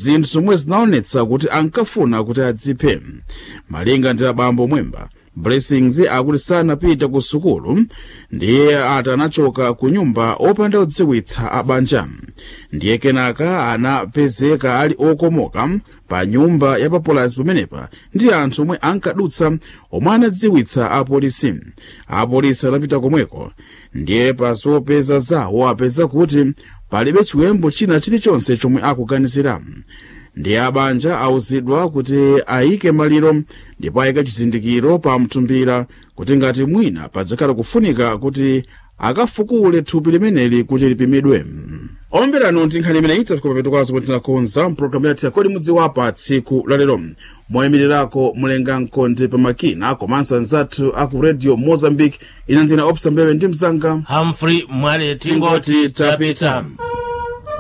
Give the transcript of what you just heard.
zinthu zomwe zinaonetsa kuti ankafuna kuti adziphe malinga ndi abambo mwemba blessings akuti sanapita ku sukulu ndiye ati anachoka ku nyumba opanda kudziwitsa abanja ndiye kenaka anapezeka ali okomoka pa nyumba ya papulazi pamenepa ndi anthu omwe ankadutsa omwe anadziwitsa apolisi apolisi anapita komweko ndiye pa zopeza zawo apeza kuti palibe chiwembu china chilichonse chomwe akuganizira ndiye abanja awuzidwa kuti ayike maliro ndipo ayike chizindikiro pa mtumbira kuti ngati mwina padzakhala kufunika kuti akafukule thupi limeneli kuti lipimidwe omberano ndi nkhani imene itafika papetukwazo kuti tinakonza mpulogalamu yathu yakodi mudziwapa tsiku lalero moyimirirako mulenga mkonde pamakina komanso anzathu aku radio mozambique ina ndina opsa mbewe ndi mzanga humphrey mwale tingoti tingoti tapita tapita